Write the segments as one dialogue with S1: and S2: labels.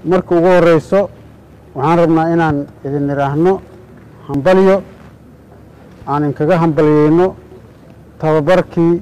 S1: marka ugu horeyso waxaan rabnaa inaan idin idhaahno hambalyo aan inkaga hambalyeyno tababarkii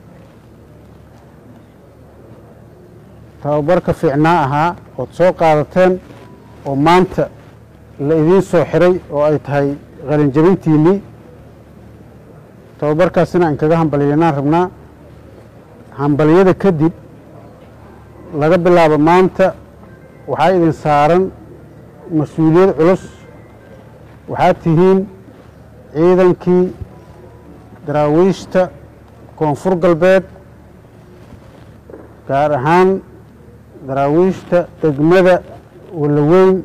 S1: tababarka fiicnaa ahaa ood soo qaadateen oo maanta la idiin soo xiray oo ay tahay qalinjabintiinnii tababarkaasina aan kaga hambalyeynaan rabnaa hambalyada kadib laga bilaabo maanta waxaa idin saaran mas-uuliyad culus waxaad tihiin ciidankii daraawiishta koonfur galbeed gaar ahaan daraawiishta degmada walaweyn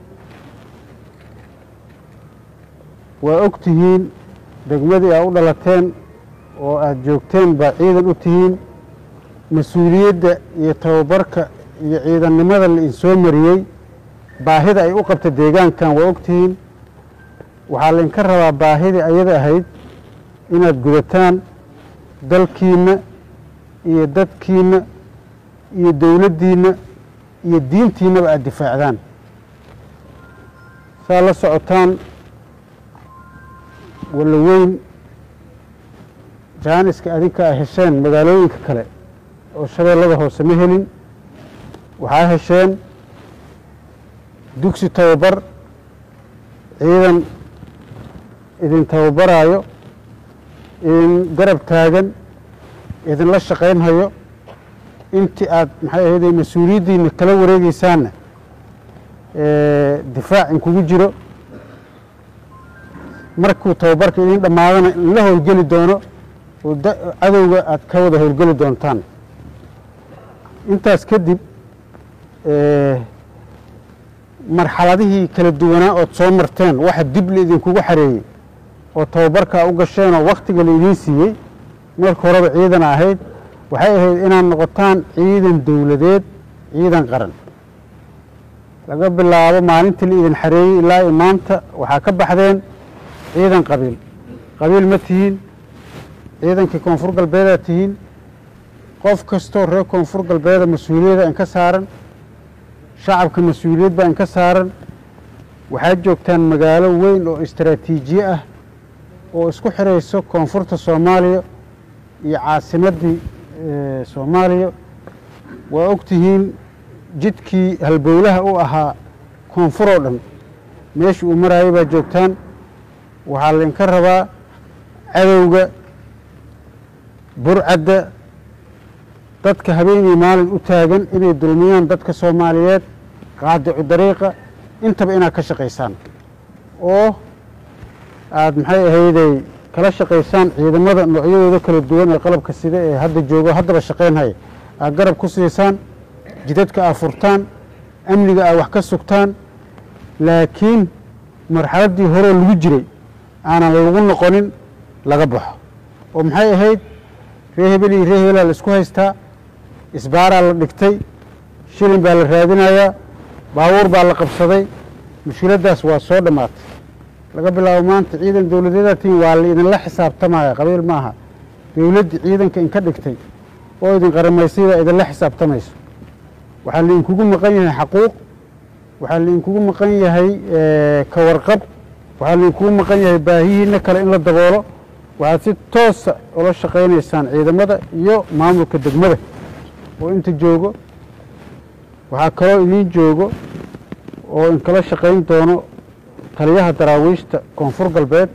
S1: waa og tihiin degmadii aa u dhalateen oo aada joogteen baa ciidan u tihiin mas-uuliyadda iyo tababarka iyo ciidannimada la idinsoo mariyey baahida ay u qabta deegaankan waa og tihiin waxaa laydinka rabaa baahidii ayada ahayd inaad gudataan dalkiinna iyo dadkiinna iyo dowladdiinna iyo diintiinnaba aada difaacdaan saa la socotaan walaweyn jaaniska adinka a hesheen magaalooyinka kale oo shabeellada hoose ma helin waxaa hesheen dugsi tababar ciidan idin tababaraayo idin garab taagan idinla shaqaynhayo intii aad maxay ahayde mas-uuliyaddiina kala wareegeysaanna difaac inkugu jiro markuu tababarka idin dhammaadana la howlgeli doono oo cadowga aad ka wada howlgeli doontaan intaas kadib marxaladihii kala duwanaa ood soo marteen waxa dib la idinkugu xareeyey oo tababarkaa u gasheen oo wakhtiga la idiin siiyey marka horeba ciidan ahayd waxay ahayd inaad noqotaan ciidan dowladeed ciidan qaran laga bilaabo maalintii la idin xareeyey ilaa i maanta waxaa ka baxdeen ciidan qabiil qabiil ma tihiin ciidankii koonfur galbeedaad tihiin qof kastoo reer koonfur galbeeda mas-uuliyadda inka saaran shacabka mas-uuliyad baa inka saaran waxaad joogtaan magaalo weyn oo istaraatiijiye ah oo isku xirayso koonfurta soomaaliya iyo caasimaddii soomaaliya waa og tihiin jidkii halbowlaha u ahaa koonfur oo dhan meesha uu maraayay baa joogtaan waxaa laydinka rabaa cadowga burcadda dadka habeenii maalin u taagan inay dulmiyaan dadka soomaaliyeed qaadicu dariiqa intaba inaad ka shaqaysaan oo aada maxay ahayday kala shaqaysaan ciidamada noocyadooda kala duwan ee qalabka sida ee hadda joogo haddaba shaqaynhaya aad garab ku siisaan jidadka aad furtaan amniga aad wax ka sugtaan laakiin marxaladdii horeo lagu jiray aanan lagu noqonin laga baxo oo maxay ahayd ree hebel iyo ree hebelaa la isku haystaa isbaaraa la dhigtay shilin baa la raadinayaa baabuur baa la qabsaday mushkiladdaas waa soo dhammaatay laga bilaabo maanta ciidan dowladeedaa tihiin waa la idinla xisaabtamaya qabiil maaha dowladdii ciidanka inka dhigtay oo idin qaramaysay baa idinla xisaabtamayso waxaa laidinkugu maqan yahay xaquuq waxaa laidinkugu maqan yahay ka warqab waxaa laidinkugu maqan yahay baahihiina kale in la daboolo waxaad si toosa ula shaqaynaysaan ciidamada iyo maamulka degmada oo inta joogo waxaa kaloo idiin joogo oo inkala shaqayn doono taliyaha daraawiishta koonfur galbeed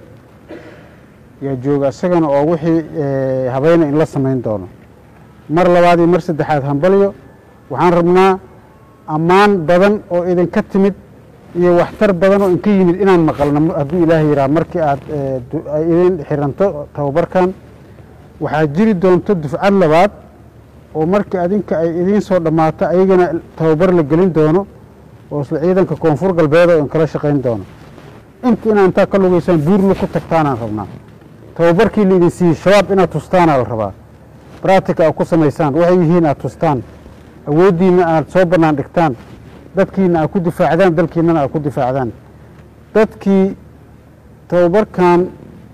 S1: yaa jooga isagana oo wixii habayna in la samayn doono mar labaad iyo mar saddexaad hambalyo waxaan rabnaa ammaan badan oo idinka timid iyo waxtar badan oo inka yimid inaan maqalno hadduu ilaahay yidhaha markii aad ay idin xiranto tababarkan waxaa jiri doonto dufcad labaad oo markii adinka ay idiin soo dhammaato ayagana tababar la gelin doono oo isla ciidanka koonfur galbeed oo inkala shaqayn doono inta inaa intaa ka lugaysaan buurna ku tagtaanaan rabnaa tababarkii la idin siiyey shabaab inaad tustaanaa la rabaa braatica aad ku samaysaan waxay yihiin aad tustaan awooddiinna aad soo bannaan dhigtaan dadkiina aad ku difaacdaan dalkiinnana aad ku difaacdaan dadkii tababarkan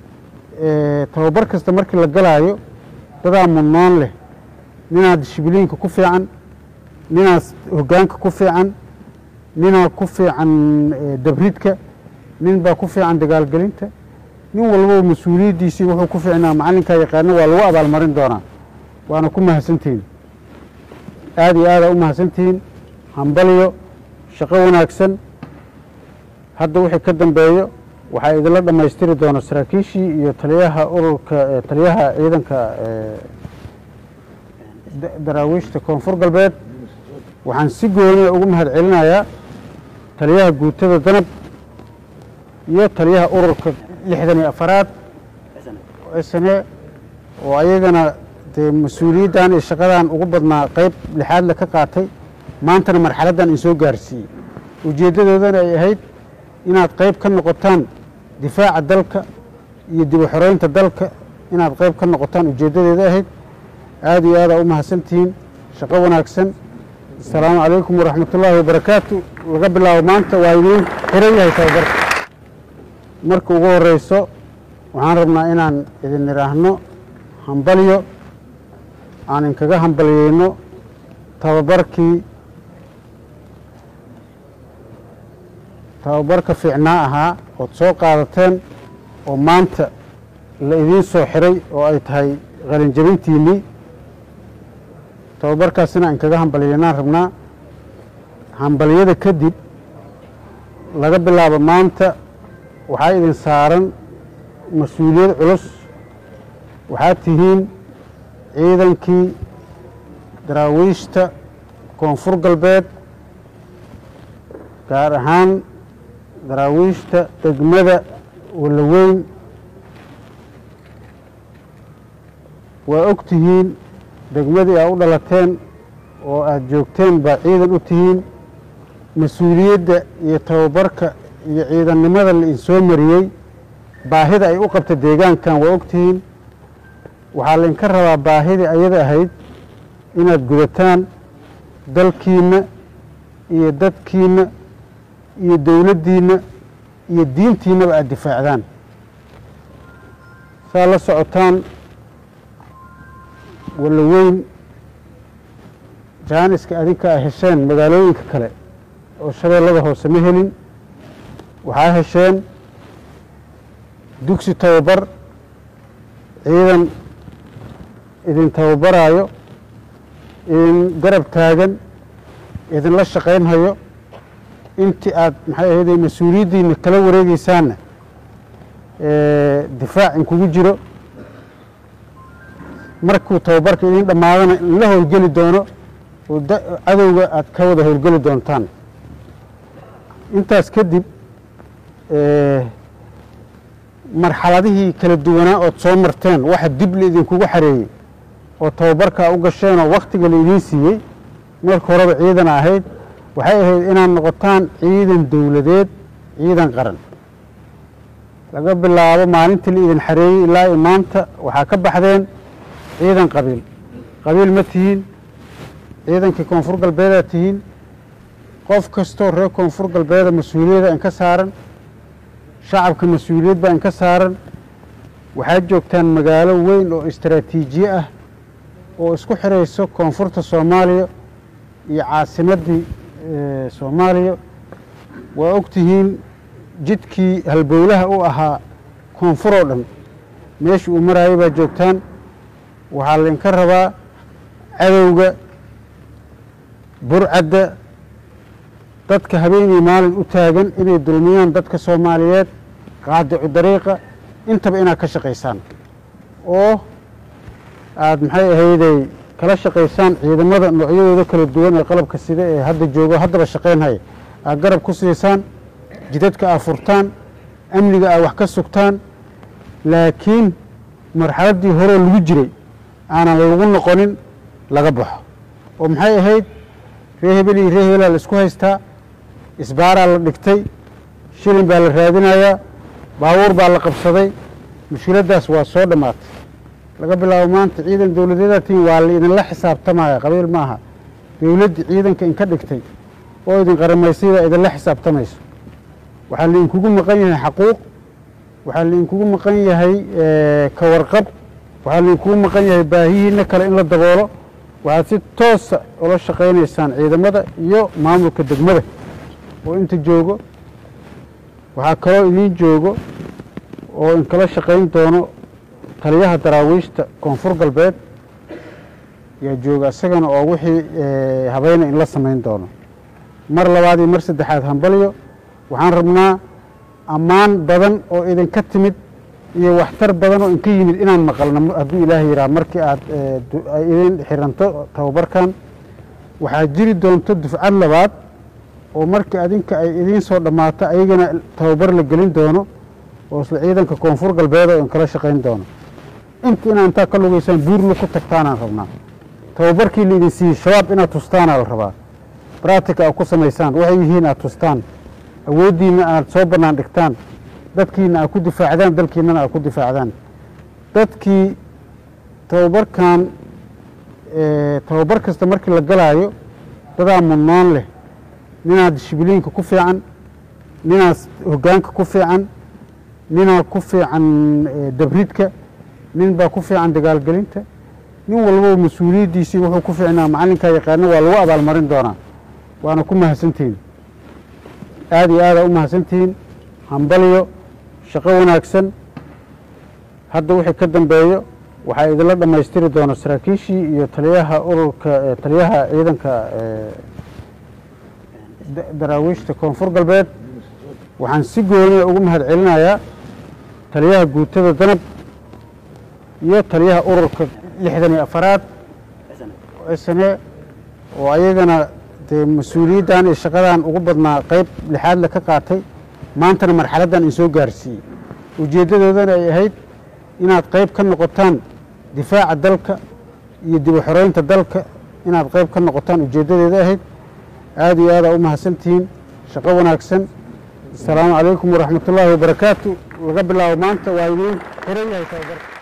S1: tababar kasta markii la galaayo dadaa mudnaan leh ninaa dishibiliinka ku fiican ninaas hoggaanka ku fiican ninaa ku fiican dabridka nin baa ku fiican dagaalgelinta nin walbaba mas-uuliyaddiisii wuxuu ku fiicnaa macallinkaa yaqaana waa lagu abaalmarin doonaa waana ku mahadsantihiin aada iyo aadaa u mahadsantihiin hambalyo shaqo wanaagsan hadda wixii ka dambeeyo waxaa idinla dhammaystiri doona saraakiishii iyo taliyaha ururka taliyaha ciidanka daraawiishta koonfur galbeed waxaan si gooniya ugu mahad celinayaa taliyaha guutada danab iyo taliyaha ururka lixdan iyo afaraad sne oo ayagana dee mas-uuliyaddan iyo shaqadan ugu badnaa qeyb lixaadle ka qaatay maantana marxaladdan in soo gaarsiiyey ujeeddadoodana ay ahayd inaad qeyb ka noqotaan difaaca dalka iyo dib u xoreynta dalka inaad qeyb ka noqotaan ujeeddadeeda ahayd aada iyo aadaa u mahadsantihiin shaqo wanaagsan asalaamu calaykum waraxmat ullaahi wabarakaatu laga bilaabo maanta waa idiin xiran yahay tababarka marka ugu horeyso waxaan rabnaa inaan idin idhaahno hambalyo aan inkaga hambalyeyno tababarkii tababarka fiicnaa ahaa ood soo qaadateen oo maanta la idiin soo xiray oo ay tahay qalinjabintiinnii tababarkaasina aan kaga hambalyeynaan rabnaa hambalyada kadib laga bilaabo maanta waxaa idin saaran mas-uuliyad culus waxaad tihiin ciidankii daraawiishta koonfur galbeed gaar ahaan daraawiishta degmada walaweyn waa og tihiin degmadii aa u dhalateen oo aada joogteen baa ciidan u tihiin mas-uuliyadda iyo tababarka iyo ciidannimada la idinsoo mariyey baahida ay u qabta deegaankan waa og tihiin waxaa laydinka rabaa baahidii ayada ahayd inaad gudataan dalkiinna iyo dadkiinna iyo dowladdiinna iyo diintiinnaba aada difaacdaan saa la socotaan walaweyn jaaniska adinka a hesheen magaalooyinka kale oo shabeellada hoose ma helin waxaa hesheen dugsi tababar ciidan idin tababaraayo idin garab taagan idinla shaqaynhayo intii aad maxay ahayde mas-uuliyaddiina kala wareegeysaanna difaac inkugu jiro markuu tababarka idin dhammaadana inla howlgeli doono oo cadowga aad ka wada howlgeli doontaan intaas kadib marxaladihii kala duwanaa ood soo marteen waxa dib la idinkugu xareeyey oo tababarkaa u gasheen oo wakhtiga la idiin siiyey marka horeba ciidana ahayd waxay ahayd inaad noqotaan ciidan dowladeed ciidan qaran laga bilaabo maalintii la idin xareeyey ilaa i maanta waxaa ka baxdeen ciidan qabiil qabiil ma tihiin ciidankii koonfur galbeedaa tihiin qof kastoo reer koonfur galbeeda mas-uuliyadda inka saaran shacabka mas-uuliyad baa inka saaran waxaad joogtaan magaalo weyn oo istaraatiijiye ah oo isku xirayso koonfurta soomaaliya iyo caasimaddii soomaaliya waa og tihiin jidkii halbowlaha u ahaa koonfur oo dhan meesha uu maraayay baa joogtaan waxaa laydinka rabaa cadowga burcadda dadka habeenii maalin u taagan inay dulmiyaan dadka soomaaliyeed qaadicu dariiqa intaba inaad ka shaqaysaan oo aada maxay ahayday kala shaqaysaan ciidamada noocyadooda kala duwan ee qalabka sida ee hadda joogo haddaba shaqaynhaya aad garab ku siisaan jidadka aad furtaan amniga aad wax ka sugtaan laakiin marxaladdii horeo lagu jiray aanan lagu noqonin laga baxo oo maxay ahayd ree hebel iyo ree hebelaa la isku haystaa isbaaraa la dhigtay shilin baa la raadinayaa baabuur baa la qabsaday mushkiladdaas waa soo dhammaatay laga bilaabo maanta ciidan dowladeedaa tihiin waa la idinla xisaabtamaya qabiil maaha dowladdii ciidanka inka dhigtay oo idin qaramaysay baa idinla xisaabtamayso waxaa laidinkugu maqan yahay xaquuq waxaa laidinkugu maqan yahay ka warqab waxaa laidinkugu maqan yahay baahihiina kale in la daboolo waxaad si toosa ula shaqaynaysaan ciidamada iyo maamulka degmada oo inta joogo waxaa kaloo idiin joogo oo inkala shaqayn doono taliyaha daraawiishta koonfur galbeed yaa jooga isagana oo wixii habayna in la samayn doono mar labaad iyo mar saddexaad hambalyo waxaan rabnaa ammaan badan oo idinka timid iyo waxtar badan oo inka yimid inaan maqalno hadduu ilaahay yidhaha markii aad ay idin xiranto tababarkan waxaa jiri doonto dufcad labaad oo markii adinka ay idiin soo dhammaato ayagana tababar la gelin doono oo isla ciidanka koonfur galbeed oo inkala shaqayn doono inta inaa intaa ka lugaysaan buurla ku tagtaanaan rabnaa tababarkii la idin siiyey shabaab inaad tustaanaa la rabaa braatica aad ku samaysaan waxay yihiin aad tustaan awooddiinna aad soo bannaan dhigtaan dadkiina aad ku difaacdaan dalkiinnana aad ku difaacdaan dadkii tababarkan tababar kasta markii la galaayo dadaa mudnoon leh ninaad dishibiliinka ku fiican ninaad hoggaanka ku fiican ninaa ku fiican dabridka nin baa ku fiican dagaalgelinta nin walbaba mas-uuliyaddiisii wuxuu ku fiicnaa macallinkaa yaqaana waa lagu abaalmarin doonaa waana ku mahadsantihiin aada iyo aadaa u mahadsantihiin hambalyo shaqo wanaagsan hadda wixii ka dambeeyo waxaa idinla dhammaystiri doona saraakiishii iyo taliyaha ururka taliyaha ciidanka daraawiishta koonfur galbeed waxaan si gooniya ugu mahad celinayaa taliyaha guutada danab iyo taliyaha ururka lixdan iyo afaraad sne oo ayagana dee mas-uuliyaddan iyo shaqadan ugu badnaa qayb lixaadle ka qaatay maantana marxaladdan in soo gaarsiiyey ujeeddadoodana ay ahayd inaad qayb ka noqotaan difaaca dalka iyo dib u xoreynta dalka inaad qayb ka noqotaan ujeeddadeeda ahayd aada iyo aadaa u mahadsantihiin shaqo wanaagsan asalaamu calaykum waraxmat ullaahi wabarakaatu laga bilaabo maanta waa idiin xiran yahay tababarka